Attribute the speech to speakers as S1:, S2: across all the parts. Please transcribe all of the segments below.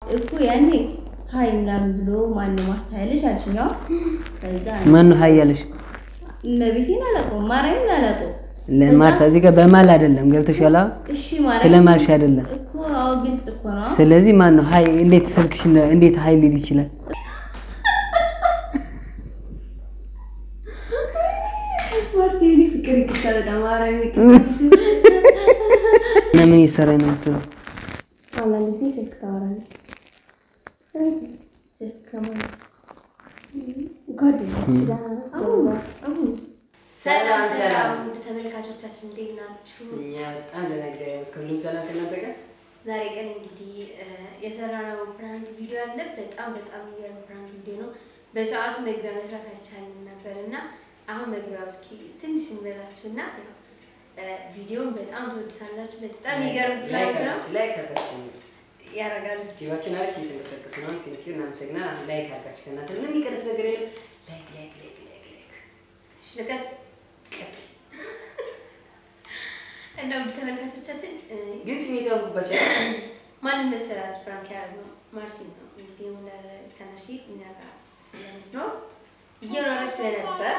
S1: እኮ ያኔ ሀይ ምናምን ብሎ ማነው ማታያለሽ አልሽኝ። አዎ ከዛ
S2: ማን ነው ሀይ ያለሽ?
S1: እመቤቴን አላውቀውም፣ ማርያምን አላውቀውም።
S2: ለማርታ እዚህ ጋር በማል አይደለም ገብተሻል? አዎ
S1: እሺ ማርያም
S2: ስለማልሽ አይደለም።
S1: እኮ አዎ ግልጽ እኮ ነው።
S2: ስለዚህ ማን ነው ሀይ? እንዴት ስልክሽ እንዴት ሀይ ሊል ይችላል?
S1: ማርቴኒ ፍቅር ይቅርታ በጣም ማርያም
S2: እና ምን እየሰራኝ ነው የምትለው?
S1: አንዳንድ ጊዜ ስልክ ታወራለች። ስልክ ከማን ጓደኞች ጋር አሁን
S2: ሰላም ሰላም።
S1: ውድ ተመልካቾቻችን እንዴት ናችሁ?
S2: እኛ በጣም ደህና እግዚአብሔር ይመስገን። ሁሉም ሰላም ከእናንተ ጋር?
S1: ዛሬ ቀን እንግዲህ የሰራነው ፕራንክ ቪዲዮ አለ። በጣም በጣም የሚገርም ፕራንክ ቪዲዮ ነው። በሰዓቱ መግቢያ መስራት አልቻልንም ነበር እና አሁን መግቢያው እስኪ ትንሽ እንበላችሁ እና ያው ቪዲዮን በጣም ትወዱታላችሁ። በጣም የሚገርም ፕራንክ ነው።
S2: ላይክ አድርጋችሁ
S1: ያደርጋል
S2: ቲቫችን አሪፍ እየተንቀሳቀስ ነው። ቴንኪው እናመሰግናለን። አሁን ላይክ አድርጋችሁ ከእናንተ ምንም የሚቀርስ ነገር የለም። ላይክ ላይክ ላይክ ላይክ ላይክ
S1: ሽለቀት እና ውድ ተመልካቾቻችን
S2: ግን ስሜት ያውቁባቸው
S1: ማንን መሰላችሁ ፕራንክ ያደረግነው? ማርቲን ነው እንግዲህ የሙለር ተነሺ እኛ ጋር ስለምትኖር እየኖረች ስለነበር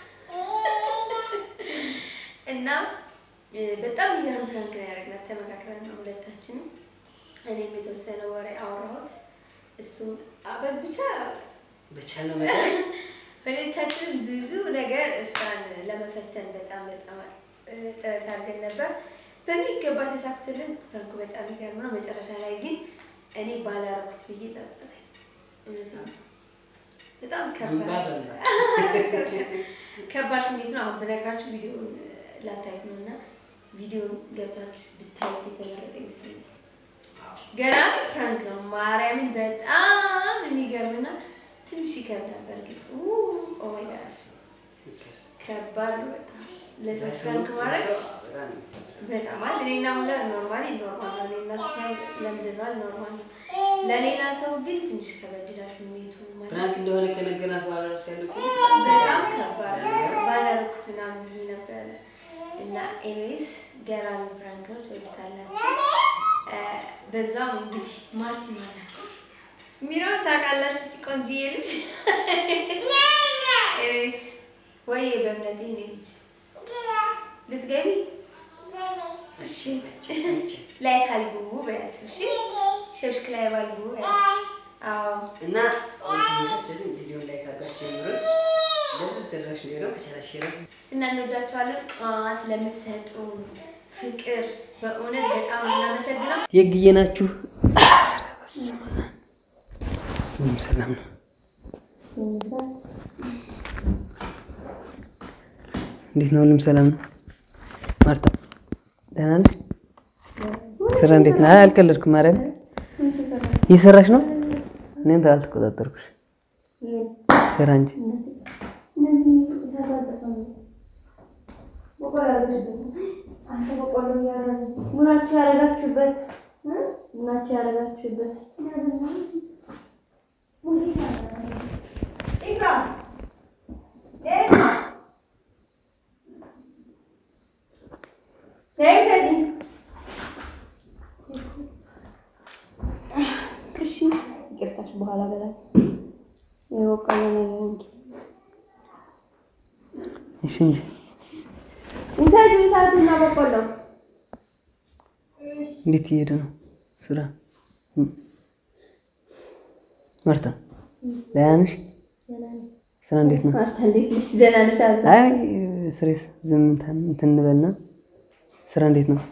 S1: እና በጣም የሚገርም ፕራንክ ነው ያደረግናት። ተመካክረን ነው ሁለታችንም። እኔም የተወሰነ ወሬ አወራሁት፣ እሱም አበብ ብቻ
S2: በቻልነው መጠን
S1: ሁለታችን ብዙ ነገር እሷን ለመፈተን በጣም በጣም ጥረት አድርገን ነበር። በሚገባ ተሳክቶልን ፕራንኩ በጣም ይገርም ነው። መጨረሻ ላይ ግን እኔ ባላረኩት ብዬ ጸጸተኝ። እውነቴን ነው። በጣም
S2: እንባ
S1: ከባድ
S2: በእንባ
S1: ከባድ ስሜት ነው። አሁን በነግራችሁ ቪዲዮን ላታዩት ነው እና ቪዲዮን ገብታችሁ ብታዩት የተመረጠ ይመስለኛል። ገራሚ ፕራንክ ነው። ማርያምን በጣም የሚገርምና ትንሽ ይከብዳል። በእርግጥ ኦ ማይ ጋድ ከባድ ነው በጣም ለሰዎች ፕራንክ ማድረግ በጣም ማለት እኔና ሙለር ኖርማሊ ኖርማል ነው። እኔና ስታይ ለምንድነዋል ኖርማል ነው። ለሌላ ሰው ግን ትንሽ ከበድ ይላል ስሜቱ ማለት
S2: ፕራንክ እንደሆነ ከነገርናት በኋላ እራሱ ያለው ስሜት
S1: በጣም ከባድ ነው። ባላረኩት ምናምን ብዬ ነበረ እና ኤኒዌይስ ገራሚ ፕራንክ ነው። ትወዱታላችሁ። እ በዛም እንግዲህ ማርቲ ማናት ሚራን ታውቃላችሁ? እቺ ቆንጆዬ ልጅ ኤኒዌይስ ወይ በእምነቴ እኔ ልጅ ልትገቢ እሺ ላይክ አልጉ በያቸው። እሺ ሸብሽክ ላይ ባልጉ በያቸው። አዎ
S2: እና ወንድሞቻችን ቪዲዮ ላይ ካጋችሁ ጀምሮ ለብዙ ተደራሽ ነው ከቻላሽ ሼር
S1: እና እንወዳቸዋለን። አ ስለምትሰጡን ፍቅር በእውነት በጣም እናመሰግነው።
S2: የግዬ ናችሁ። ሁሉም ሰላም ነው። እንዴት ነው? ሁሉም ሰላም ነው። ማርታ ደህና ነሽ? ስራ እንዴት ነው? አይ አልቀለድኩም። ማርያም እየሰራሽ ነው? እኔም አልተቆጣጠርኩሽ። ስራ እንጂ
S1: ምናቸው ያደረጋችሁበት ምናቸው ያደረጋችሁበት እሺ ይቅርታሽ በኋላ በላይ የወቀለ ነገር እንጂ
S2: እሺ እንጂ
S1: ውሰዱ እሳቱና በቆሎ
S2: እንዴት እየሄደ ነው ስራ? እም። ማርታ ደህና ነሽ? ስራ እንዴት ነው?
S1: ማርታ እንዴት ነሽ? ደህና ነሽ? አዛ
S2: አይ ስሬስ ዝም እንትን እንትን እንበልና ስራ እንዴት ነው?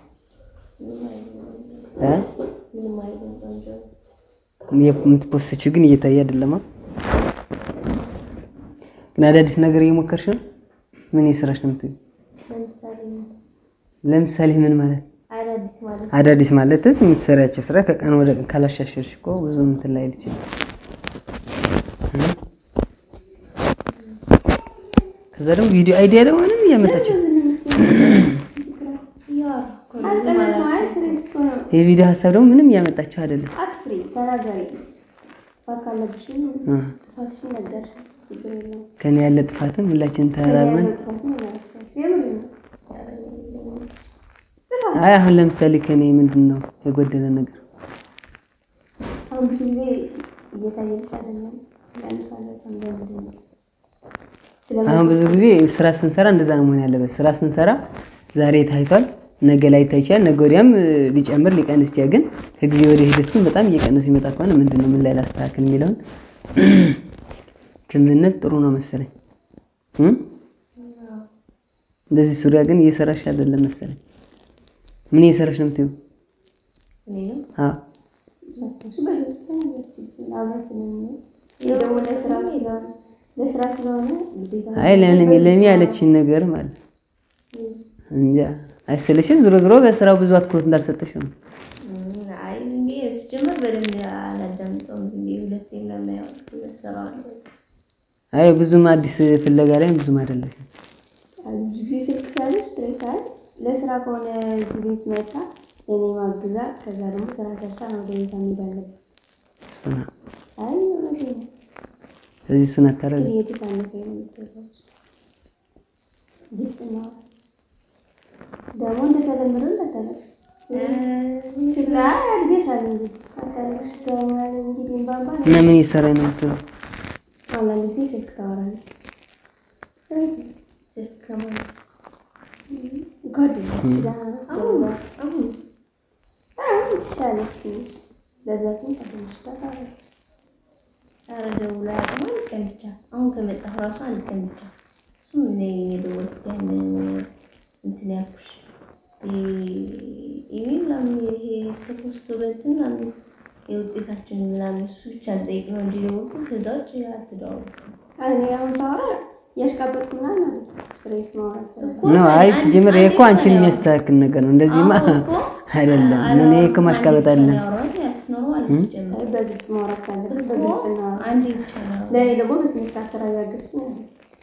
S2: እ
S1: ምንም አይደለም ቆንጆ
S2: የምትፖስችው ግን እየታየ አይደለማ። ግን አዳዲስ ነገር እየሞከርሽ ነው? ምን እየሰራሽ ነው የምትይው?
S1: ለምሳሌ
S2: ለምሳሌ ምን ማለት
S1: አዳዲስ ማለት
S2: አዳዲስ ማለትስ የምትሰሪያቸው ስራ ከቀን ወደ ቀን ካላሻሸርሽ እኮ ብዙ እንትን ላይ ይችላል። ከዛ ደግሞ ቪዲዮ አይዲያ ደግሞ ምንም እያመጣችው የቪዲዮ ሀሳብ ደግሞ ምንም እያመጣችው አይደለም።
S1: አትፍሪ፣ ተናገሪ። ጥፋት ካለብሽም
S2: እ
S1: ጥፋትሽን ነገር ችግር የለውም።
S2: ከኔ ያለ ጥፋትም ሁላችን ተራርመን
S1: ጥፋትሽን እናነሳሽ። የምር ነው።
S2: አይ አሁን ለምሳሌ ከኔ ምንድን ነው የጎደለ ነገር?
S1: አሁን አሁን ብዙ ጊዜ እየታየልሽ አይደለም። ለምሳሌ እንደምንድን ነው
S2: አሁን ብዙ ጊዜ ስራ ስንሰራ እንደዛ ነው መሆን ያለበት። ስራ ስንሰራ ዛሬ ታይቷል፣ ነገ ላይ ይችላል፣ ነገ ወዲያም እ, ሊጨምር ሊቀንስ ይችላል። ግን ከጊዜ ወደ ሂደት ግን በጣም እየቀነሰ ይመጣ ከሆነ ምንድን ነው ምን ላይ ላስተካክል የሚለውን ትምነት ጥሩ ነው መሰለኝ እ? እንደዚህ ዙሪያ ግን እየሰራሽ አይደለም መሰለኝ። ምን እየሰራሽ ነው የምትይው?
S1: እኔ ነው
S2: አዎ
S1: ደግሞ ለስራ ስለሆነ ለስራ ስለሆነ ግዴታ
S2: አይ ለምን ለሚ ያለችኝ ነገር ማለት እንጃ አይሰለሽም? ዞሮ ዞሮ በስራው ብዙ አትኩሮት እንዳልሰጠሽ ነው።
S1: አይ እንዴ ስጀምር በደንብ አላዳምጠውም። እንዴ ሁለቴ ለማያው ለስራ
S2: አይ ብዙም አዲስ ፍለጋ ላይ ብዙም አይደለሽም።
S1: ብዙ ጊዜ ስልክ ሳይሆን ስሬሳል ለስራ ከሆነ እዚህ ቤት መጣ እኔ ማግዛ ከዛ ደግሞ ስራ ሰርታ ነው ወደ ቤት መሄድ አለብን።
S2: እሱ ነው።
S1: አይ እውነቴን ነው።
S2: ስለዚህ እሱን አታረግ
S1: እየተሳነፈኝ ነው የምትወጣው። ግልጽ ነው። ደግሞ እንደተለመደው እንዳታለቅሽ። ችግር አይ ያድግታል እንጂ አታለቅሽ ደግሞ እንግዲህ ባባል
S2: እና ምን እየሰራኝ ነው የምትለው?
S1: አንዳንድ ጊዜ ስልክ ታወራለህ። ስለዚህ ስልክ ከማለት ጓደኞች ጋር አሁን አሁን አሁን ትችላለች ትንሽ ለዛ ስም ጓደኞች ጋር ታወራለች። ኧረ ደውላ ያውቅም አንድ ቀን ብቻ አሁን ከመጣሁ እራሱ አንድ ቀን ብቻ እሱም እኔ የደወልኩት ያን እንትን ያልኩሽ ኢሜል ምናምን ይሄ ከፖስቶ በእንትን ምናምን የውጤታችን ምናምን እሱ ብቻ እንጠይቅ ነው እንጂ የደወልኩት ከዛ ውጭ አትደዋወልም። እኔ አሁን ሳወራ ያሽቃበጥኩ ምናምን አለ ስሬት ማውራት ስለሆነ
S2: ነው አይ ሲጀምር ይሄ እኮ አንቺን የሚያስተካክል ነገር ነው። እንደዚህማ አይደለም። ምን ይሄ እኮ ማሽቃበጥ አይደለም።
S1: በግልጽ ማውራት ካለብን በግልጽ እናወራ። ለእኔ ደግሞ በስነ ስርዓት ስራ እያገዝኩ ነው።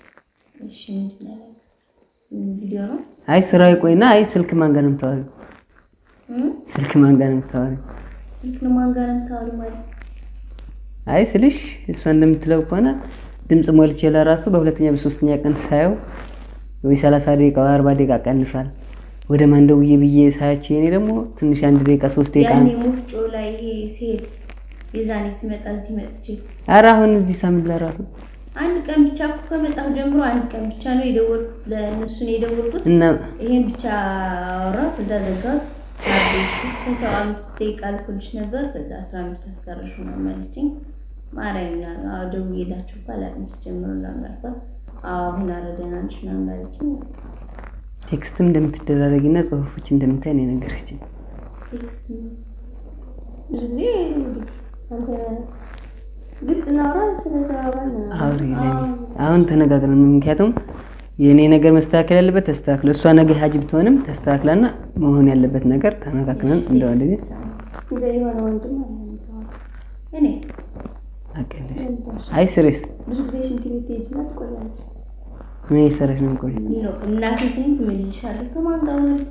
S1: ቪዲዮ ነው
S2: አይ ስራው ይቆይና፣ አይ ስልክ ማን ጋር ነው የምታወሪው? ስልክ ማን ጋር ነው የምታወሪው?
S1: ስልክ ነው ማን ጋር ነው የምታወሪው ማለት
S2: አይ ስልሽ እሷ እንደምትለው ከሆነ ድምፅ ሞልቼ ለራሱ በሁለተኛ በሶስተኛ ቀን ሳየው ወይ 30 ደቂቃ ወይ 40 ደቂቃ ቀንሷል። ወደ ማን ደውዬ ብዬ ሳያቸው የኔ ደግሞ ትንሽ አንድ ደቂቃ ሶስት ደቂቃ
S1: ያኔ
S2: ነው።
S1: ሙፍጮ ላይ ይሄ ሲሄድ የዛኔ ስመጣ እዚህ መጥቼ
S2: ኧረ አሁን እዚህ ሳምንት ለራሱ
S1: አንድ ቀን ብቻ እኮ ከመጣሁ ጀምሮ አንድ ቀን ብቻ ነው የደወልኩት። ለእነሱ ነው የደወልኩት።
S2: እና
S1: ይሄን ብቻ አወራ። ከዛ ዘጋሁት። እስከ ሰው አምስት ደቂቃ አልፎልሽ ነበር። ከዛ አስራ አምስት አስቀረሹ ነው ማለችኝ። ማርያም ና አዎ ደውዬላችሁ እኮ አላውቅም ጀምሮ ምናምን አልኳት። አዎ አሁን አረደና ነሽ ምናምን አለችኝ።
S2: ቴክስትም እንደምትደራረጊና ጽሁፎች እንደምታይ ነው የነገረችኝ።
S1: ቴክስት ብዙ ጊዜ አንተ ግልጽ እናውራ ስለተባባል
S2: አውሪ ለኔ አሁን ተነጋግረን ምክንያቱም የእኔ ነገር መስተካከል ያለበት ተስተካክለ እሷ ነገ ሀጅ ብትሆንም ተስተካክላና መሆን ያለበት ነገር ተመካክረን እንደዋለ ግን
S1: እንደ የሆነ ወንድም አለ የሚተዋወቅ። እኔ
S2: አቀለሽ አይ ስሬስ
S1: ብዙ ጊዜ ሽንት ቤት ትሄጂና ትቆያለሽ።
S2: ምን ይሰራሽ ነው ቆይ
S1: ነው እናቴ ስንት እምልልሻለሁ ከማን ጋር ነው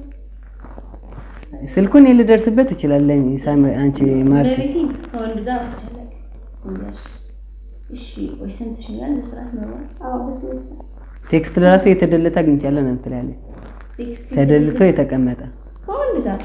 S2: ስልኩን ልደርስበት እችላለሁ ሳምሪ አንቺ ማርቲ
S1: በቤቴ ከወንድ ጋር ብቻለሁ። እሺ ወይ ሰምተሽኛል? በስርዓት ነው አዎ በስርዓት
S2: ቴክስት ለራሱ የተደለተ አግኝቻለሁ ነው ትላለች
S1: ቴክስት
S2: ተደልቶ የተቀመጠ
S1: ከወንድ ጋር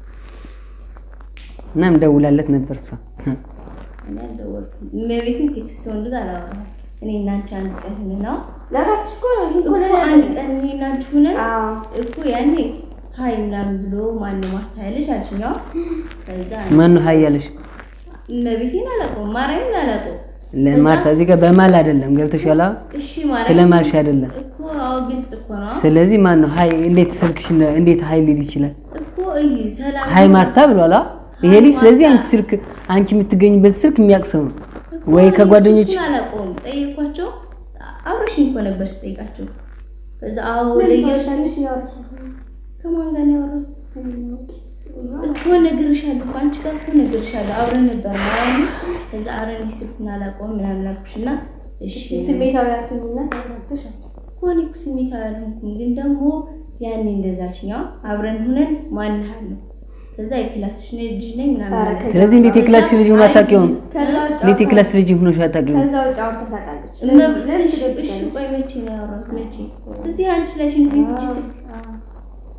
S2: እናም ደውላለት ነበር እሷ
S1: እኔ አልደወልኩም። እመቤቴን ቴክስት ወንድ ጋር አላወራም። እኔ እና አንቺ አንድ ቀን ሆነን ነው ለራስሽ እኮ ነው እኮ አንድ ቀን እኔ እና አንቺ ሆነን እኮ ያኔ ሀይ ምናምን ብሎ ማነው ማታ ያለሽ አልሽኝ። አዎ ከዛ
S2: ማን ነው ሀይ ያለሽ
S1: እመቤቴን አላውቀውም፣ ማርያምን አላውቀውም።
S2: ለማርታ እዚህ ጋር በማል አይደለም ገብተሻል
S1: እሺ ማርያም
S2: ስለማልሽ አይደለም
S1: እኮ አዎ ግልጽ እኮ ነው
S2: ስለዚህ ማን ነው ሀይ እንዴት ስልክሽ እንዴት ሀይ ሊል ይችላል
S1: እኮ እይ ሰላም
S2: ሀይ ማርታ ብሏል አ ይሄ ልጅ ስለዚህ አንቺ ስልክ አንቺ የምትገኝበት ስልክ የሚያውቅ ሰው ነው ወይ ከጓደኞች
S1: እሱን አላውቀውም። ጠየኳቸው። አብረሽኝ እኮ ነበር ስጠይቃቸው። ከዛ አዎ ለየሽ ከማን ጋር ነው ያወራሁት? እኮ ነግሬሻለሁ እኮ አንቺ ጋር እኮ ነግሬሻለሁ። አብረን ነበር ማለት ነው። ከዛ አብረን ስልኩን አላውቀውም ምናምን አልኩሽና እሺ
S3: ስሜታዊ ያልኩኝና ተረጋግተሽ
S1: እኮ እኔ እኮ ስሜታዊ አልሆንኩም፣ ግን ደግሞ ያኔ እንደዛችኛ አብረን ሁነን ማንሃለሁ ከዛ የክላስሽ ልጅ ነኝ ምናምን አለ።
S2: ስለዚህ እንዴት የክላስሽ ልጅ ሆኖ አታውቂውም
S3: ከዛ ውጭ
S2: እንዴት የክላስ ልጅ ሆኖሽ አታውቂውም
S3: ከዛ ውጭ አውርታ ታውቃለች።
S1: እመብ-
S3: ለምን
S1: እሺ፣ እሺ፣
S3: ትደብቂያለሽ?
S1: ቆይ መቼ ነው ያወራሁት? መቼ እዚህ አንቺ ላይ ሽንት ቤት እጅ ስል እሺ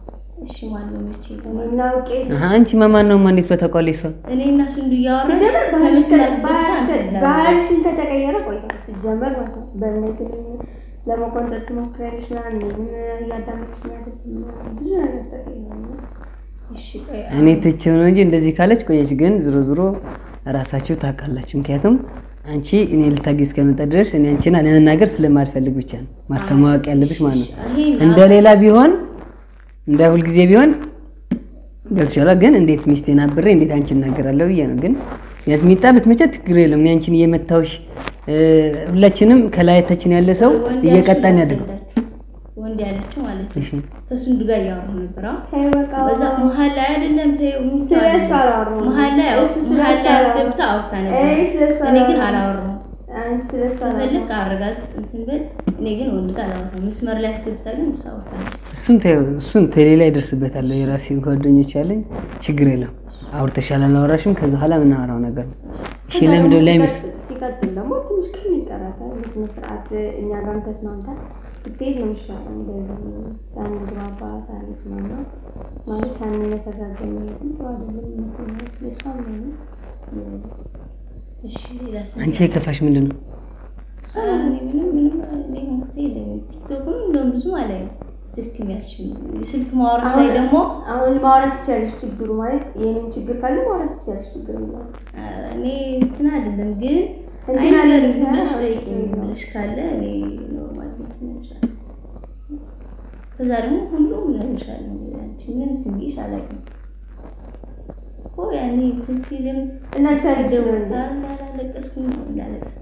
S4: እሺ ማነው መቼ
S3: እኔና አውቄ
S2: አሀ፣ አንቺ ማማን ነው እንዴት በተቋለች ሰው
S4: እኔ እና ስንዱ እያወራን
S3: ሲጀመር ባህልሽ
S4: ከመስመር
S3: ከ-
S4: አስገብታ
S3: ባህልሽ ከ-
S4: አንተ
S3: ባህልሽን ከተቀየረ ቆይቷል። ሲጀመር ማለት ነው በእምነት ለመቆንጠጥ ትሞክሪያለሽ ምናምን እኔን እያዳመጥሽ ምናምን ብዙ ነገር ተቀይሯል።
S4: እሺ ቆይ
S2: እኔ ትቼው ነው እንጂ እንደዚህ ካለች ቆየች። ግን ዝሮ ዝሮ ራሳችሁ ታውቃላችሁ። ምክንያቱም አንቺ እኔ ልታጊዝ እስከመጣ ድረስ እኔ አንቺን ለመናገር ስለማልፈልግ ብቻ ነው ማርታ ማወቅ ያለብሽ ማለት ነው።
S4: ይሄ
S2: እንደ ሌላ ቢሆን እንደ ሁልጊዜ ቢሆን ገብቶሻል። ግን እንዴት ሚስቴን አብሬ እንዴት አንቺን እናገራለሁ ብዬ ነው። ግን ያዝ ሚጣ ብትመቻት ችግር የለም። እኔ አንቺን እየመታሁሽ እ፣ ሁላችንም ከላይታችን ያለ ሰው
S4: ወንድ
S2: እየቀጣን
S4: ያለችው
S2: ያድርገው።
S4: ወንድ ያለችው ማለት ነው
S2: እሺ
S4: ከስንዱ ጋር እያወራሁ ነበር አሁን
S3: ተይ በቃ
S4: በዛ መሀል ላይ አይደለም ተይው ምን
S3: ስለ
S4: ሰዓት
S3: እሱ
S4: ነው?
S3: አላወራሁም።
S4: መሀል ላይ
S3: እሱ ስለ
S4: መሀል
S3: እሱ
S4: ላይ
S3: አላወራሁም።
S4: አስገብታ አውርታ
S3: እኔ
S4: ነበር
S3: ስለ እሱ
S4: እኔ ግን
S3: አላወራሁም።
S4: አላወራሁም
S3: አንቺ ስለ እሱ
S4: ከፈለግ
S3: አላወራሁም።
S4: አረጋት እንትን በል እኔ ግን ወንድ ጋር አላወራሁም መስመር ላይ አስገብታ ግን እሱ አውርታ ነበር
S2: እሱን ተይው፣ እሱን ተሌላ ይደርስበታል። የራሴን ጓደኞች ያለኝ ችግር የለም። አውርተሻል አላወራሽም፣ ከዛ በኋላ የምናወራው ነገር ነው። እሺ
S3: ከዛ
S2: ለምንድን
S3: ደግሞ
S2: ላይ ምስ
S3: ሲቀጥል- ሲቀጥል ደግሞ ትንሽ ቀን ይቀራታል። በስነ ስርዓት እኛ ጋርም ተስማምታ ብትሄድ ነው የሚሻለው። እንደዚህ ሳንግባባ ሳንስማማ ማለት ሳንመሰጋገን መሄድም ጥሩ አይደለም ይመስለኛል። ለእሷም ነው
S4: እሺ ሌላ ሰው
S2: አንቺ የከፋሽ ምንድን ነው?
S4: ኧረ እኔ ምንም ምንም እኔ እንኳን የለኝም ቲክቶክም እንደውም ብዙ አላይም ስልክ የሚያልሽ ስልክ ማውራት ላይ ደግሞ
S3: አሁን ማውራት ትችላለሽ። ችግሩ ማለት የኔን ችግር ካለ ማውራት ትችላለሽ። ችግር የለውም።
S4: ኧረ እኔ እንትን አይደለም ግን
S3: እንትን
S4: አይ
S3: አይደለም
S4: ዝም ብለሽ
S3: አዎ፣
S4: ጠይቂኝ ብለሽ ካለ እኔ ኖርማል እንትን እልሻለሁ። ከዛ ደግሞ ሁሉም እነግርሻለሁ አንቺ ምን እንትን ብዬሽ አላውቅም እኮ ያኔ እንትን ሲልም
S3: እናንተ ልጅ ነው
S4: ሲደውል
S3: እንዴ?
S4: ኧረ እንዳላለቀስኩኝ እንዳለቀስ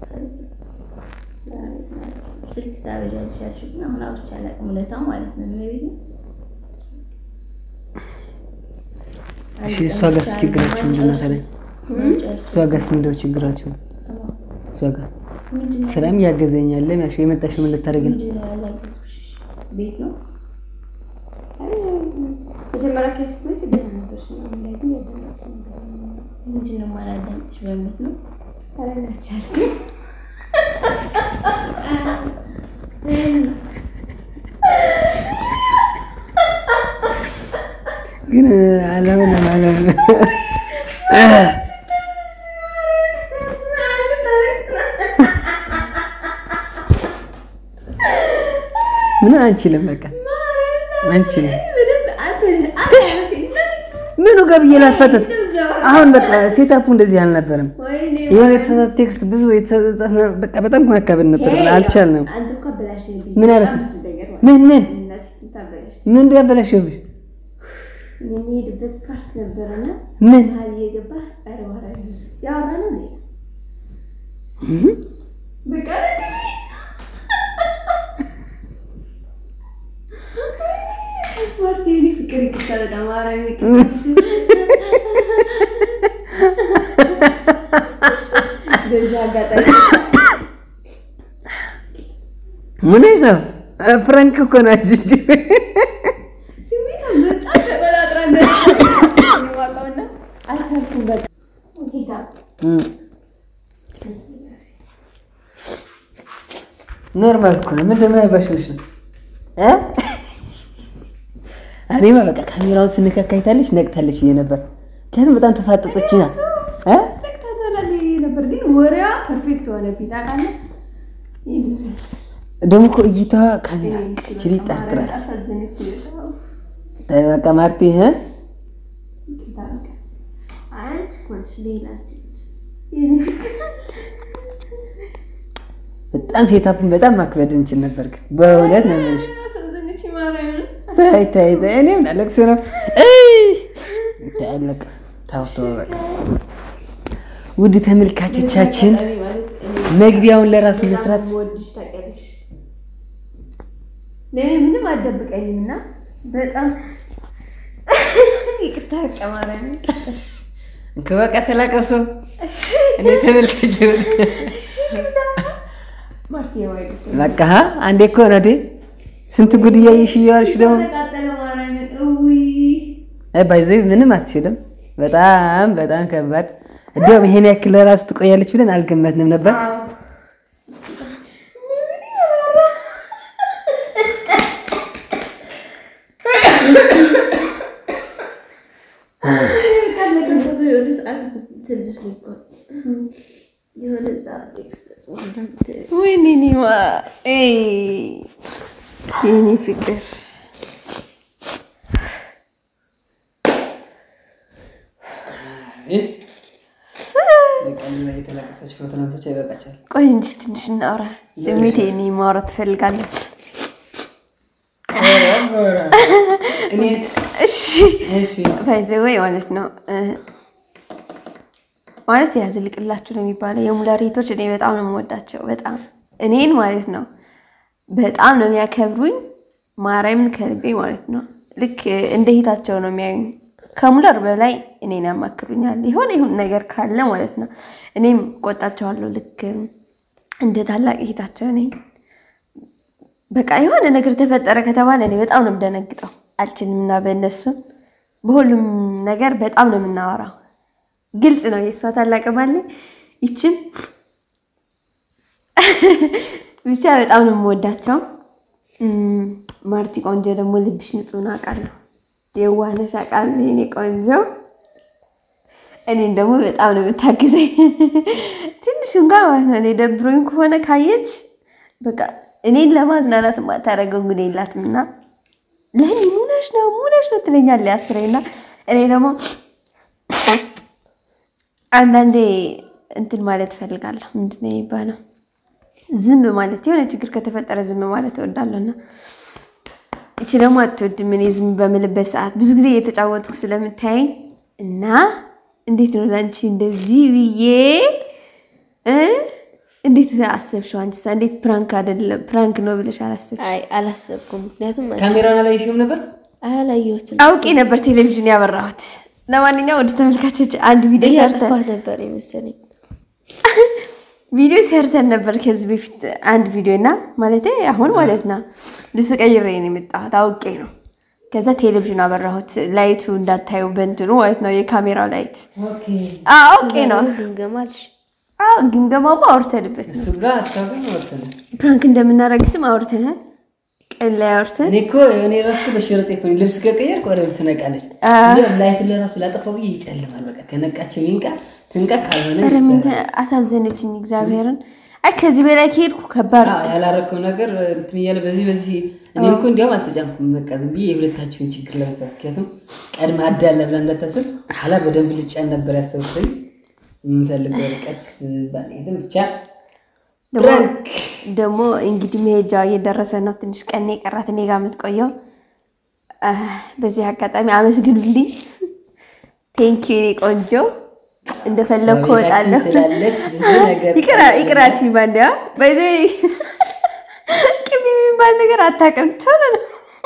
S4: ስልክ ታበዣለሽ ያልሽው ግን አሁን አውርቼ አላውቅም እውነታው ማለት ነው ሜቢ
S2: እሺ እሷ ጋርስ ችግራችሁ ምንድን ነው ታዲያ? እሷ ጋርስ ምንድን ነው ችግራችሁ? እሷ ጋር ስራም እያገዘኛለ ያሽ የመጣሽው ምን ልታደርግ ነው?
S4: ምንድን ነው ያላገዝኩሽ? ቤት ነው
S3: አይ፣ መጀመሪያ ከስትመጪ ደህና ነበርሽ ምናምን ላይ ግን ያደረግሽ ነገር ነው።
S4: ምንድን ነው የማላዳምጥሽ በምት ነው
S3: ኧረ አልቻልኩም።
S2: ግን አለምን አለምን ምን አንችልም፣ በቃ አንችልም። ምኑ ጋር ብዬ ላፈጠጥ አሁን በቃ ሴታፑ እንደዚህ አልነበረም።
S3: ወይኔ
S2: የሆነ የተሳሳተ ቴክስት ብዙ የተጻፈ በቃ በጣም ማካበድ ነበር፣ አልቻልንም።
S3: አንተ እኮ አበላሽብኝ።
S2: ምን አደረኩ?
S3: በጣም ብዙ ነገር ማለት
S2: ምን ምን
S3: ነው። እናትህ ታበላሽ።
S2: ምን እንዳበላሸብሽ?
S3: የሚሄድበት ፓርት ነበረና
S2: ምን
S3: መሀል እየገባ ኧረ በኋላ ያወራ ነው ሌላ
S2: እህ?
S3: በቃ ማርቴ እኔ ፍቅር ይቅርታ በጣም ማርያም ይቅርታ። በዚህ አጋጣሚ
S2: ምን ሆነሽ ነው? ኧረ ፍራንክ እኮ ነው አንቺ እንጂ።
S3: ስሜት በጣም ተቆጣጥራ እንደዋቀውና አልቻልኩም። በቃ ጌታ
S2: እም። ኖርማል እኮ ነው። ምንድን ነው ያባሽልሽ ነው እ እኔማ በቃ ካሜራውን ስንከካ አይታለች ነቅታለች ብዬ ነበር። ምክንያቱም በጣም ተፋጠጠችና እ
S3: ተከታተላል ነበር፣ ግን ወሬዋ ፐርፌክት ሆነብኝ ታውቃለህ።
S2: ደግሞ እኮ እይታዋ ካሜራ ችሊ ጠርጥራለች።
S3: አሳዘነች።
S2: ተይ በቃ ማርቲ እ
S3: አንቺ ኮንሽ ሌላ
S2: በጣም ሴታፑን በጣም ማክበድ እንችል ነበር፣ ግን በእውነት ነው የምልሽ።
S3: አሳዘነች ማርያምን
S2: ተይ ተይ ተይ፣ እኔም ላለቅስ ነው። እይ ተይ አለቅስ። ተው ተው በቃ። ውድ ተመልካቾቻችን መግቢያውን ለራሱ መስራት
S3: ወድሽ ታውቂያለሽ። ለእኔ ምንም አትደብቀኝም እና በጣም ይቅርታ በቃ ማርያምን
S2: በቃ ተላቀሱ። እኔ ተመልካች
S3: ማርቴ ዋይቅ
S2: በቃ ሀ አንዴ እኮ ነው አይደል? ስንት ጉድ እያየሽ እያዋልሽ ደግሞ
S3: ተቃጠለ ማርያምን እውይ
S2: አይ ባይዘይ ምንም አትችልም። በጣም በጣም ከባድ እንዲያውም ይሄን ያክል ለራሱ ትቆያለች ብለን አልገመትንም ነበር።
S4: ይባል የሆነ እዛ ቴክስት ጽፎ
S1: ወይኔ እኔማ ኤይ የኔ ፍቅር
S2: በቀን ላይ የተለቀሰች ፎቶ አንስቼ ይበቃቸዋል።
S1: ቆይ እንጂ ትንሽ እናውራ። ስሜቴ እኔ ማውራት ትፈልጋለሁ።
S2: እኔ
S1: እሺ
S2: እሺ
S1: ባይዘ ወይ ማለት ነው እ ማለት ያዝልቅላችሁ ነው የሚባለው። የሙለር እህቶች እኔ በጣም ነው የምወዳቸው። በጣም እኔን ማለት ነው በጣም ነው የሚያከብሩኝ። ማርያምን ከልቤ ማለት ነው። ልክ እንደ እህታቸው ነው የሚያዩኝ። ከሙለር በላይ እኔን ያማክሩኛል። የሆነ ይሁን ነገር ካለ ማለት ነው እኔም ቆጣቸዋለሁ። ልክ እንደ ታላቅ እህታቸው ነኝ። በቃ የሆነ ነገር ተፈጠረ ከተባለ እኔ በጣም ነው የምደነግጠው። አልችልም እና በእነሱ በሁሉም ነገር በጣም ነው የምናወራው። ግልጽ ነው የእሷ ታላቅ ባለ ይችም ብቻ በጣም ነው የምወዳቸው። እም፣ ማርቲ ቆንጆ ደግሞ ልብሽ ንጹህ ነው አውቃለሁ። የዋህነሽ አውቃለሁ የኔ ቆንጆ። እኔን ደግሞ በጣም ነው የምታግዘኝ። ትንሽ እንኳን ማለት ነው እኔ ደብሮኝ ከሆነ ካየች በቃ እኔን ለማዝናናት የማታደርገው እንግዲህ የላትም እና ለእኔ ሙነሽ ነው ሙነሽ ነው ትለኛለች አስሬ እና እኔ ደግሞ አንዳንዴ እንትን ማለት እፈልጋለሁ። ምንድን ነው የሚባለው? ዝም ማለት የሆነ ችግር ከተፈጠረ ዝም ማለት እወዳለሁ እና እቺ ደግሞ አትወድም። እኔ ዝም በምልበት ሰዓት ብዙ ጊዜ እየተጫወትኩ ስለምታየኝ እና እንዴት ነው ለአንቺ እንደዚህ ብዬ እ እንዴት አሰብሽው? አንቺ እንዴት ፕራንክ አይደለም ፕራንክ ነው ብለሽ አላሰብሽ?
S4: አይ አላሰብኩም። ምክንያቱም
S2: ካሜራውን አላየሽውም ነበር?
S4: አላየሁትም።
S1: አውቄ ነበር ቴሌቪዥን ያበራሁት። ለማንኛውም ወደ ተመልካቾች አንድ ቪዲዮ ሰርተን
S4: እያጠፋህ ነበር የመሰለኝ።
S1: ቪዲዮ ሰርተን ነበር ከዚህ በፊት አንድ ቪዲዮ እና ማለት አሁን ማለት ነው ልብስ ቀይሬ ነው የመጣሁት አውቄ ነው። ከዛ ቴሌቪዥን አበራሁት ላይቱ እንዳታዩ በእንትኑ ማለት ነው የካሜራው ላይት
S2: ኦኬ
S1: አዎ፣ አውቄ ነው።
S4: ግምገማልሽ
S1: አዎ ግምገማማ አውርተንበት ነው።
S2: እሱ ጋር ሀሳቡ ወርተነ
S1: ፕራንክ እንደምናደርግሽም አውርተናል። ቀን ላይ አውርተን
S2: እኔ እኮ እኔ ራሱ በሽርጥ እኮ ነው ልብስ ከቀየርኩ ወደ ቤት ትነቃለች። እንደውም ላይት ለራሱ ላጠፋው ብዬ ይጨልማል። በቃ ከነቃቸው ይንቃ ትንቃ ካልሆነ
S1: ኧረ ምን
S2: ይሰራል።
S1: አሳዘነችኝ እግዚአብሔርን። አይ ከዚህ በላይ ከሄድኩ ከባድ
S2: አዎ፣ ያላረከው ነገር እንትን እያለ በዚህ በዚህ እኔ እኮ እንዲያውም አልተጫንኩም። በቃ ዝም ብዬ የሁለታችሁን ችግር ለመፍታት ምክንያቱም ቀድማ አዳለ ብላ እንዳታስብ ኋላ በደንብ ልጫን ነበር ያሰብኩኝ። የምንፈልገው ርቀት ባልሄድም ብቻ
S1: ደግሞ
S2: ፕራንክ
S1: ደግሞ እንግዲህ መሄጃ እየደረሰ ነው። ትንሽ ቀን የቀራት እኔ ጋር የምትቆየው። አህ፣ በዚህ አጋጣሚ አመስግኑልኝ። ቴንኪ የኔ ቆንጆ፣ እንደፈለግኩ
S2: ቤታችን
S1: እወጣለሁ።
S2: ስላለች ብዙ ነገር
S1: ይቅራ ይቅራ። እሺ ባንዲያ በዚ ቅቤ የሚባል ነገር አታውቅም። ቶሎ ነው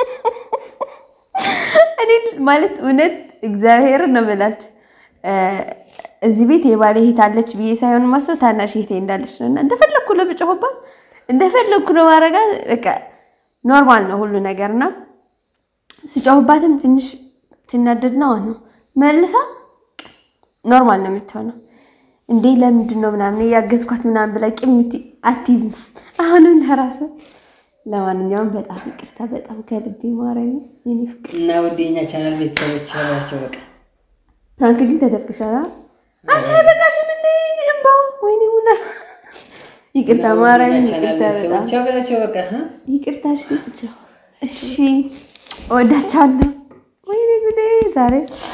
S1: እኔ ማለት እውነት እግዚአብሔርን ነው የምላችሁ እዚህ ቤት የባለ እህት አለች ብዬ ሳይሆን ማሰብ ታናሽ እህቴ እንዳለች ነው እና እንደፈለግኩ ነው ብጮህባት እንደፈለግኩ ነው ማድረጋ በቃ ኖርማል ነው ሁሉ ነገር እና ስጮህባትም ትንሽ ትናደድ ነው ነው መልሳ ኖርማል ነው የምትሆነው። እንዴ ለምንድን ነው ምናምን እያገዝኳት ምናምን ብላ ቂም አትይዝም። አሁንም ለራሱ ለማንኛውም በጣም ይቅርታ፣ በጣም ከልቤ ማረኝ የኔ ፍቅር።
S2: እና ውድ የኛ ቻናል ቤተሰቦች ያሏቸው በቃ
S1: ፕራንክ ግን ተደርግሻል። አንቺ አለቃሽን እንደ እንባው ወይኔ ሙላ ይቅርታ ማረኝ፣
S2: የኛ ቻናል
S1: ይቅርታ በጣም
S2: ቤተሰቦች ያሏቸው በቃ እ?
S1: ይቅርታ። እሺ እሺ፣ እወዳቸዋለሁ። ወይኔ ጉዴ ዛሬ